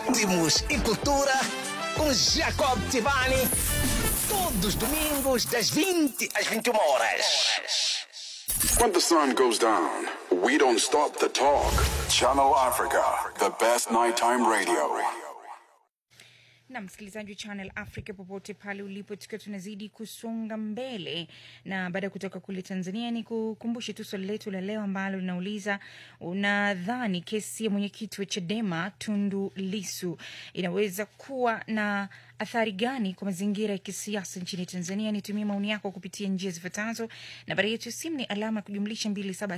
ritmos e cultura com Jacob Tibani. Todos os domingos, das 20 às 21 horas. When the sun goes down, we don't stop the talk. Channel Africa, the best nighttime radio. na msikilizaji wa Channel Africa popote pale ulipo, tukiwa tunazidi kusonga mbele, na baada ya kutoka kule Tanzania, ni kukumbushe tu swali letu la leo ambalo linauliza unadhani kesi ya mwenyekiti wa Chadema Tundu Lisu inaweza kuwa na athari gani kwa mazingira ya kisiasa nchini Tanzania? Nitumie maoni yako kupitia njia zifuatazo. Nambari yetu ya simu ni alama ya kujumlisha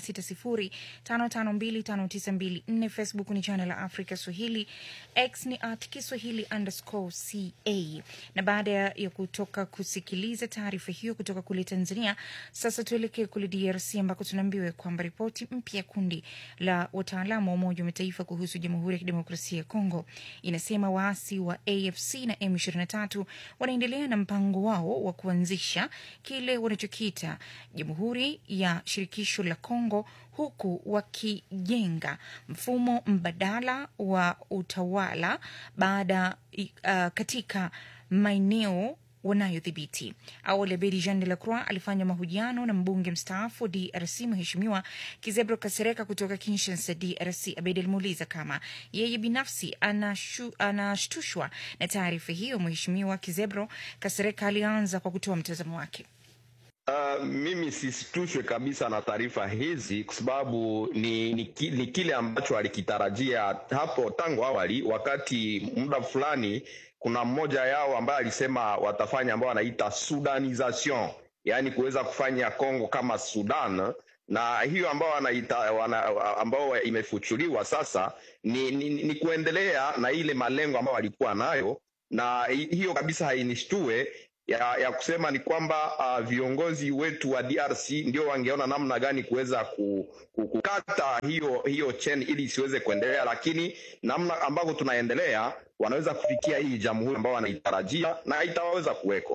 276055259254. Facebook ni Channel Africa Swahili, X ni at Kiswahili underscore ca. Na baada ya kutoka kusikiliza taarifa hiyo kutoka kule Tanzania, sasa tuelekee kule DRC ambako tunaambiwa kwamba ripoti mpya ya kundi la wataalamu wa Umoja wa Mataifa kuhusu Jamhuri ya Kidemokrasia ya Kongo inasema waasi wa AFC na M23 wanaendelea na mpango wao wa kuanzisha kile wanachokiita Jamhuri ya Shirikisho la Kongo huku wakijenga mfumo mbadala wa utawala baada uh, katika maeneo wanayodhibiti. Awali Abedi Jean de la Croix alifanya mahojiano na mbunge mstaafu DRC Mheshimiwa Kizebro Kasereka kutoka Kinshasa, DRC. Abedi alimuuliza kama yeye binafsi anashu, anashtushwa na taarifa hiyo. Mheshimiwa Kizebro Kasereka alianza kwa kutoa mtazamo wake. Uh, mimi sisitushwe kabisa na taarifa hizi kwa sababu ni, ni, ki, ni kile ambacho alikitarajia hapo tangu awali, wakati muda fulani kuna mmoja yao ambaye alisema watafanya ambao wanaita sudanization, yaani kuweza kufanya Kongo kama Sudan, na hiyo ambao wanaita wana, ambao imefuchuliwa sasa ni, ni, ni kuendelea na ile malengo ambayo walikuwa nayo, na hiyo kabisa hainishtue ya, ya kusema ni kwamba uh, viongozi wetu wa DRC ndio wangeona namna gani kuweza kukata hiyo hiyo chain ili isiweze kuendelea, lakini namna ambavyo tunaendelea wanaweza kufikia hii jamhuri ambao wanaitarajia na itaweza kuweko.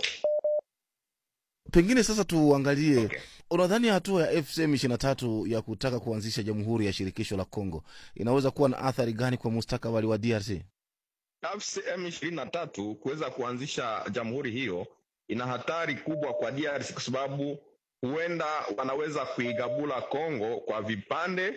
Pengine sasa tuangalie, Okay. unadhani hatua ya FCM 23 ya kutaka kuanzisha jamhuri ya shirikisho la Kongo inaweza kuwa na athari gani kwa mustakabali wa DRC? FCM ishirini na tatu kuweza kuanzisha jamhuri hiyo ina hatari kubwa kwa DRC kwa sababu huenda wanaweza kuigabula Kongo kwa vipande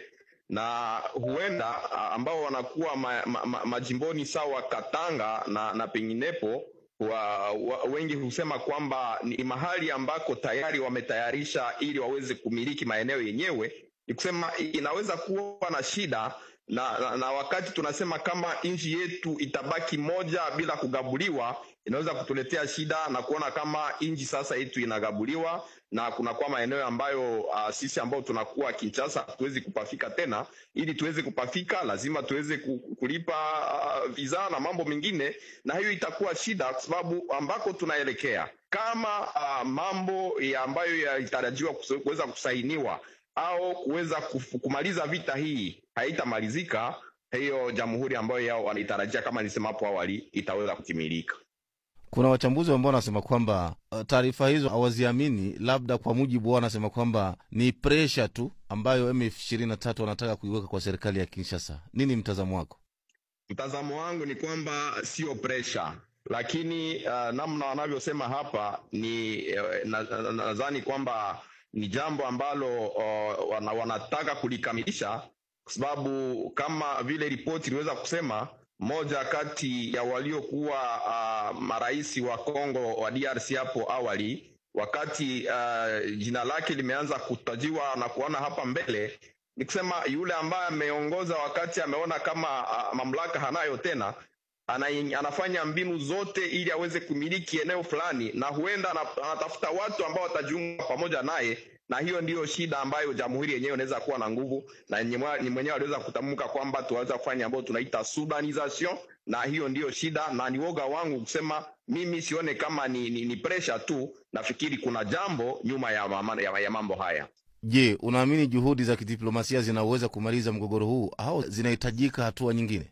na huenda a, ambao wanakuwa ma, ma, ma, majimboni sawa Katanga na, na penginepo wa, wa, wengi husema kwamba ni mahali ambako tayari wametayarisha ili waweze kumiliki maeneo yenyewe. Ni kusema inaweza kuwa na shida na, na, na wakati tunasema kama nchi yetu itabaki moja bila kugabuliwa, inaweza kutuletea shida na kuona kama nchi sasa yetu inagabuliwa na kunakuwa maeneo ambayo uh, sisi ambao tunakuwa Kinshasa hatuwezi kupafika tena. Ili tuweze kupafika, lazima tuweze ku- kulipa uh, visa na mambo mengine, na hiyo itakuwa shida kwa sababu ambako tunaelekea kama uh, mambo ya ambayo yalitarajiwa kuse- kuweza kusainiwa au kuweza kuf- kumaliza vita hii haitamalizika, hiyo jamhuri ambayo yao wanaitarajia kama nilisema hapo awali itaweza kutimilika. Kuna wachambuzi ambao wanasema kwamba uh, taarifa hizo hawaziamini, labda kwa mujibu wao wanasema kwamba ni presha tu ambayo M23 wanataka kuiweka kwa serikali ya Kinshasa. Nini mtazamo wako? Mtazamo wangu ni kwamba sio presha, lakini uh, namna wanavyosema hapa ni uh, nadhani na, na, nadhani kwamba ni jambo ambalo uh, wana, wanataka kulikamilisha kwa sababu kama vile ripoti iliweza kusema, moja kati ya waliokuwa uh, marais wa Kongo wa DRC hapo awali, wakati uh, jina lake limeanza kutajiwa na kuona hapa mbele, ni kusema yule ambaye ameongoza wakati ameona kama uh, mamlaka hanayo tena ana, anafanya mbinu zote ili aweze kumiliki eneo fulani, na huenda ana- anatafuta watu ambao watajiunga pamoja naye, na hiyo ndiyo shida ambayo jamhuri yenyewe inaweza kuwa na nguvu, na nye mwa- ni mwenyewe aliweza kutamka kwamba tunaweza kufanya ambayo tunaita sudanization, na hiyo ndiyo shida, na ni woga wangu kusema mimi sione kama ni, ni, ni pressure tu, nafikiri kuna jambo nyuma ya, mama, ya, ya mambo haya. Je, unaamini juhudi za kidiplomasia zinaweza kumaliza mgogoro huu au zinahitajika hatua nyingine?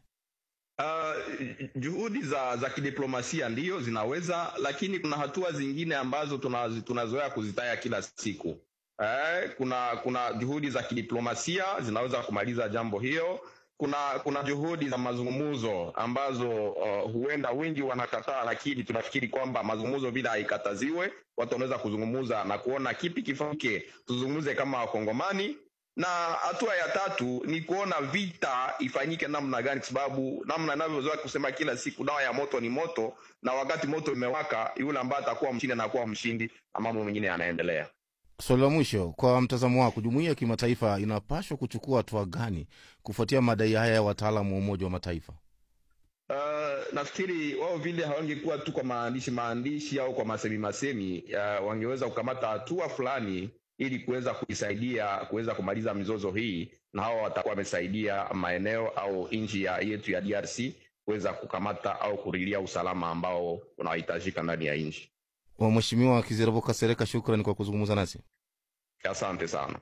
Uh, juhudi za za kidiplomasia ndiyo zinaweza, lakini kuna hatua zingine ambazo tunazi- tunazoea kuzitaya kila siku. Eh, kuna kuna juhudi za kidiplomasia zinaweza kumaliza jambo hiyo, kuna kuna juhudi za mazungumzo ambazo uh, huenda wengi wanakataa, lakini tunafikiri kwamba mazungumzo bila haikataziwe, watu wanaweza kuzungumza na kuona kipi kifanyike, tuzungumze kama Wakongomani na hatua ya tatu ni kuona vita ifanyike namna gani, kwa sababu namna inavyozoea kusema kila siku, dawa ya moto ni moto, na wakati moto imewaka, yule ambaye atakuwa mshindi anakuwa mshindi na mambo mengine yanaendelea. Swali la mwisho, kwa mtazamo wako, jumuiya ya kimataifa inapaswa kuchukua hatua gani kufuatia madai haya ya wataalamu wa Umoja wa Mataifa? Uh, nafikiri wao vile hawangekuwa tu kwa maandishi maandishi au kwa masemi masemi, uh, wangeweza kukamata hatua fulani ili kuweza kuisaidia kuweza kumaliza mizozo hii, na hao watakuwa wamesaidia maeneo au nchi ya yetu ya DRC kuweza kukamata au kurilia usalama ambao unahitajika ndani ya nchi. Wa Mheshimiwa Kizerbo Kasereka, shukrani kwa kuzungumza nasi. Asante sana.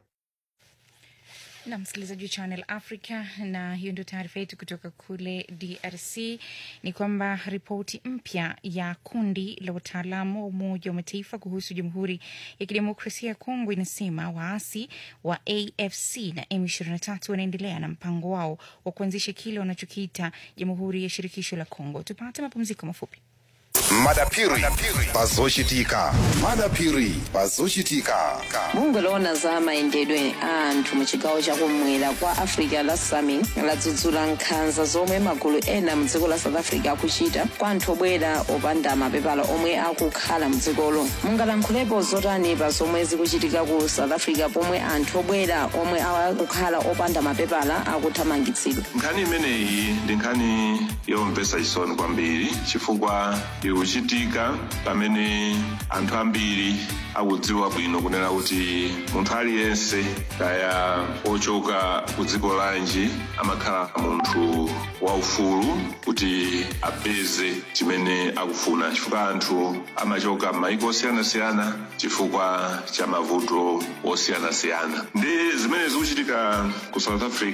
na msikilizaji wa Channel Africa, na hiyo ndio taarifa yetu kutoka kule DRC. Ni kwamba ripoti mpya ya kundi la wataalamu wa Umoja wa Mataifa kuhusu Jamhuri ya Kidemokrasia ya Kongo inasema waasi wa AFC na M23 wanaendelea na mpango wao wa kuanzisha kile wanachokiita Jamhuri ya Shirikisho la Kongo. Tupate mapumziko mafupi. madapiri pazoshitika madapiri pazoshitika mungoloona za mayendedwe a anthu mu chigawo chakumwera kwa africa la sami ladzudzula nkhanza zomwe magulu ena mu dziko la south africa akuchita kwa anthu obwera opanda mapepala omwe akukhala mu dzikolo mungalankhulepo zotani pa zomwe zikuchitika ku south africa pomwe anthu obwera omwe akukhala opanda mapepala akuthamangitsidwa nkhani imeneyi ndi nkhani yomvetsa chisoni kwambiri chifukwa ikuchitika pamene anthu ambiri akudziwa bwino kunena kuti munthu aliyense kaya ochoka ku dziko lanji amakhala munthu waufulu kuti apeze chimene akufuna chifukwa anthu amachoka m'mayiko osiyanasiyana chifukwa cha mavuto osiyanasiyana ndi zimene zikuchitika ku south africa